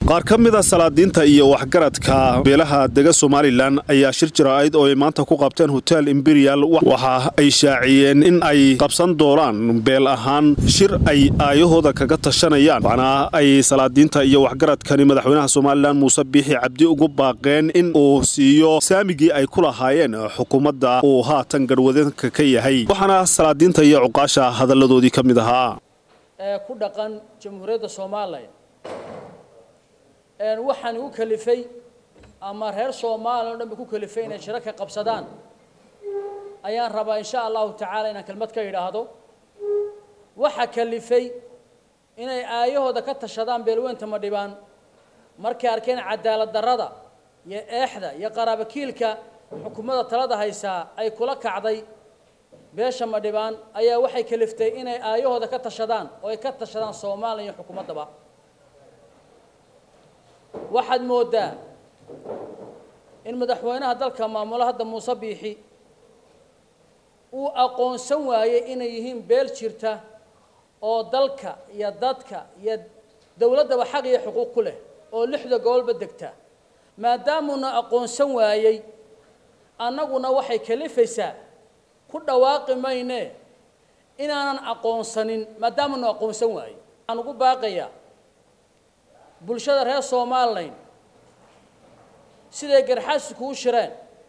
qaar ka mida salaadiinta iyo waxgaradka beelaha dega somalilan ayaa shir jaraa'id oo ay maanta ku qabteen hotel imperial waxa ay shaaciyeen in ay qabsan doonaan beel ahaan shir ay aayahooda kaga tashanayaan waxna ay salaadiinta iyo waxgaradkani madaxweynaha somalilan muuse biixi cabdi ugu baaqeen in uu siiyo saamigii ay ku lahaayeen xukuumadda uu haatan garhwadanka ka yahay waxaana salaadiinta iyo cuqaasha hadalladoodii ka mid ahaa ee ku dhaqan jamhuuriyadda soomaaliya waxaan igu kalifay ama reer soomaaliya o dhan ba ku kalifay inay shiro ka qabsadaan ayaan rabaa insha allahu tacaala inaan kelmad ka idhaahdo waxa kalifay inay aayahooda ka tashadaan beelweynta madhibaan markay arkeen cadaalad darrada iyo eexda iyo qaraabakiilka xukuumadda talada haysaa ay kula kacday beesha madhibaan ayaa waxay kaliftay inay aayahooda ka tashadaan oo ay ka tashadaan soomaaliya iyo xukuumaddaba waxaad mooddaa in madaxweynaha dalka maamulo hadda muuse biixi uu aqoonsan waayey inay yihiin beel jirta oo dalka iyo dadka iyo dowladdaba xaq iyo xuquuq ku leh oo lixda gobolba degta maadaamuuna aqoonsan waayey annaguna waxay kalifaysaa ku dhawaaqi mayne inaanan aqoonsanin maadaamanu aqoonsan waayo waxaan ugu baaqayaa bulshada reer somalilan siday garxaasi kuu shireen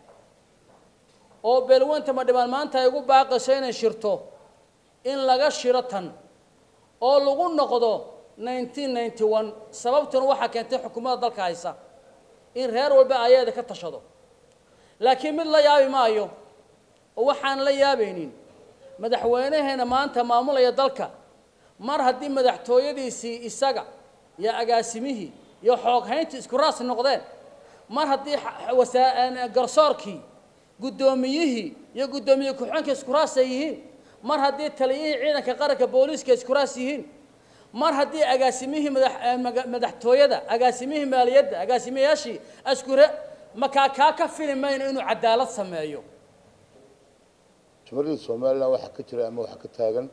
oo beelweynta madhibaan maanta ay ugu baaqayso inay shirto in laga shiro tan oo lagu noqdo nineteen ninety one sababtuna waxaa keentay xukuumadda dalka haysa in reer walba ayaeda ka tashado laakiin mid la yaabi maayo oo waxaan la yaabaynin madaxweynaheena maanta maamulaya dalka mar haddii madaxtooyadiisii isaga iyo agaasimihii iyo xooghayntii isku raas noqdeen mar haddii garsoorkii guddoomiyihii iyo guddoomiye ku-xigeenka isku raas ay yihiin mar haddii taliyihii ciidanka qaranka booliiska isku raas yihiin mar haddii agaasimihii madaxtooyada agaasimihii maaliyadda agaasimayaashii askure makaa kaa ka fili mayno inuu cadaalad sameeyo jamhuuriyadda somalilan waxaa ka jira ama waxaa ka taagan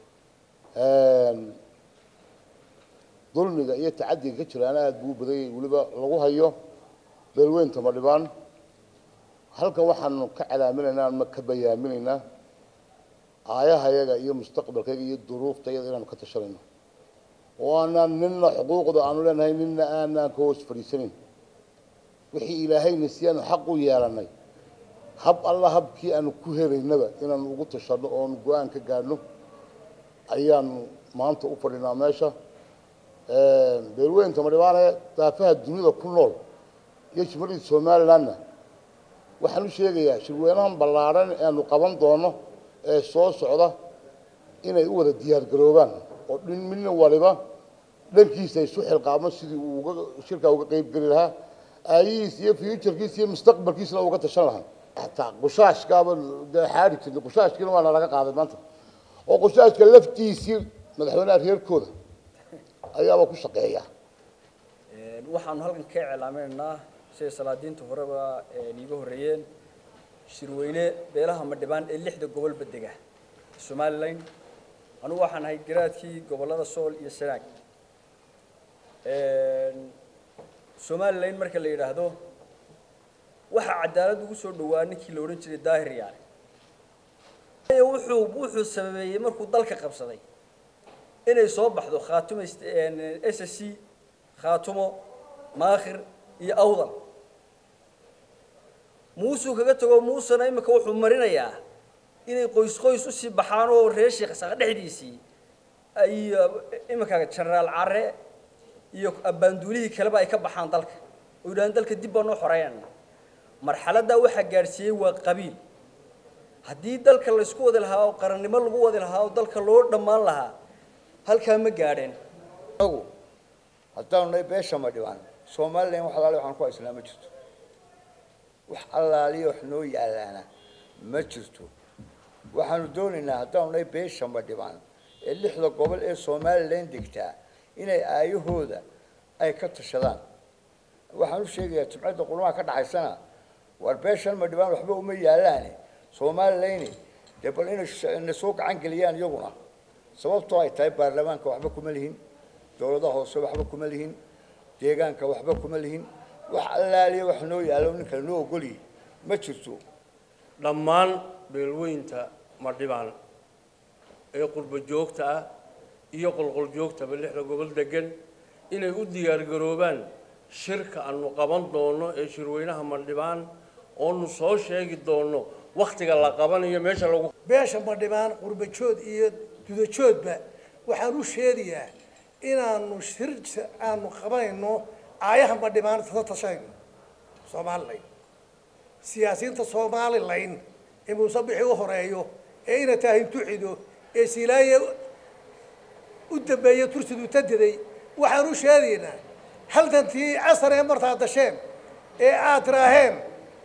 dulmiga iyo tacadiga ka jiraana aada buu u badanyay weliba lagu hayo beelweynta madhibaan halkan waxaanu ka calaaminaynaa ama ka bayaaminaynaa aayahayaga iyo mustaqbalkayga iyo duruuftayada inaanu ka tashanayno oo aanaan nina xuquuqda aanu leenahay nina aanaan ka hoos fadhiisanayn wixii ilaahayna si aanu xaq u yeelanay hab alla habkii aanu ku helaynaba inaanu ugu tashano oonu go-aan ka gaadhno ayaanu maanta u fadhinaa meesha beelweynta madhibaane daafaha dunida ku nool iyo jamhuuriyadda somalilandna waxaan u sheegayaa shirweynahan ballaadhan aanu qaban doono ee soo socda inay u wada diyaargaroobaan oo dhin midna waliba dhankiisa isu xilqaamo sidii uu uga shirkaa uga qeyb geli lahaa aayihiisa iyo futurkiisa iyo mustaqbalkiisana uga tashan lahaa hataa qushaashkaaba dee xaari jirnay qushaashkiina waana laga qaaday maanta oo qushaashka laftiisii madaxweynaha reerkooda ayaaba ku shaqeeya waxaanu halkan ka iclaaminaynaa siday salaadiinta horeba iiga horreeyeen shirweyne beelaha madhibaan ee lixda gobolba dega somalilan anugu waxaan ahay garaadkii gobollada sool iyo sanaag somalilan marka la yidhaahdo waxaa cadaalad ugu soo dhawaa ninkii la odhan jiray daahir yaale wuxuu wuxuu sababeeyey markuu dalka qabsaday inay soo baxdo khaatumo s c khaatumo maakhir iyo awdal muusuu kaga tago muusena imika wuxuu marinayaa inay qoys qoys usii baxaan oo reer sheekh isaaq dhexdiisii ay iminka genaraal care iyo abbaanduulihii kaleba ay ka baxaan dalka oo yidhahdeen dalka dib baan noo xoreynana marxaladdaa waxaa gaadhsiiyey waa qabiil haddii dalka laysku wadi lahaa oo qarannimo lagu wadi lahaa oo dalka loo dhammaan lahaa halkaa ma gaadheen anagu haddaanu nahay beesha madhibaan somalilan wax alaali waxaan ku haysnaa ma jirto wax allaaliya wax noo yaalaana ma jirto waxaanu doonaynaa haddaanu nahay beesha madhibaan ee lixda gobol ee somalilan degtaa inay aayahooda ay ka tashadaan waxaan u sheegayaa jimcadda qurmaha ka dhaxaysana war beeshan madhibaan waxba uma yaalaane somalilayni dee bal inay soo gacan geliyaan iyaguna sababtoo ay tahay baarlamaanka waxba kuma lihin dowladaha hoose waxba kuma lihin deegaanka waxba kuma lihin wax allaaliya wax noo yaalo nin kale noo ogoliyey ma jirto dhammaan beelweynta madhibaan ee qurbo joogta ah iyo qolqol joogtaba lixda gobol degan inay u diyaargaroobaan shirka aanu qaban doono ee shirweynaha madhibaan oonu soo sheegi doono wakhtiga la qabanayo meesha lagu beesha madhibaan qurbajood iyo dudajoodba waxaan u sheegayaa inaanu shir aanu qabanayno aayaha madhibaan tada tashayno somalilan siyaasiyiinta somalilan ee muuse bixi u horeeyo ee ina taahintu xido ee silaaye u dambeeya tursidu tadiday waxaan u sheegaynaa haldantii casar ee martaad dasheen ee aad tiraaheen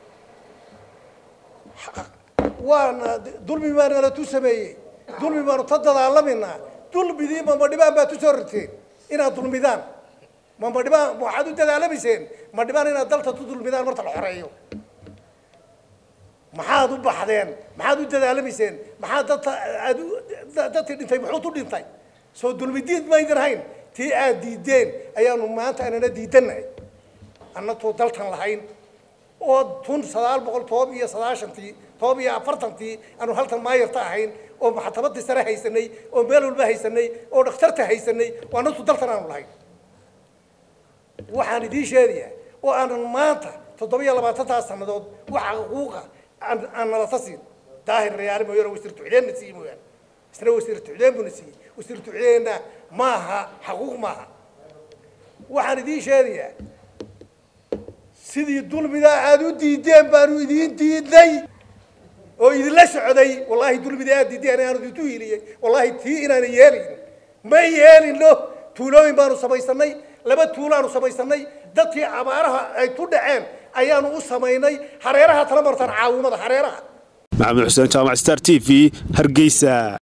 waana dulmi baa nala tu sameeyey dulmi baanu ta dadaalaminaa dulmidii mamadhibaan baa tu soo rarteen inaad dulmidaan mamadhibaan waxaad u dadaalamayseen madhibaan inaad dalta tu dulmidaan marta la xoreeyo maxaad u baxdeen maxaad u dadaalamayseen maxaad dadta aad dadkii dhintay muxuu tu dhintay soo dulmidiid maydin hayn tii aad diideen ayaanu maanta anana diidanahay annatoo daltan lahayn oo tun sagaal boqol todoba iyo sagaashantii todoba iyo afartantii aanu haltan maayarta ahayn oo maxkamadii sare haysanay oo meel walba haysanay oo dhakhtarta haysanay oo annatu daltan aanu lahayn waxaan idiin sheegayaa oo aanan maanta toddoba iyo labaatantaas sannadood waxa xuquuqa aan aan nalata siin daahir rayaale mooyaane wasiir tucdeenna siiye mooyaane isna wasiir tucdeen buna siiyey wasiir tucdeenna maaha xaquuq maaha waxaan idiin sheegayaa sidii dulmidaa aada u diideen baanu idiin diidnay oo idinla socday wallaahi dulmidaa aad diideen aanu idintu hiiliyey wallaahi tii inaana yeelin ma yeelino tuulooyin baanu samaysanay laba tuulaanu samaysanay dadkii abaaraha ay ku dhaceen ayaanu u samaynay hareeraha tala martaan caawimada hareeraha maxamed xuseen jaamac star t v hargeysa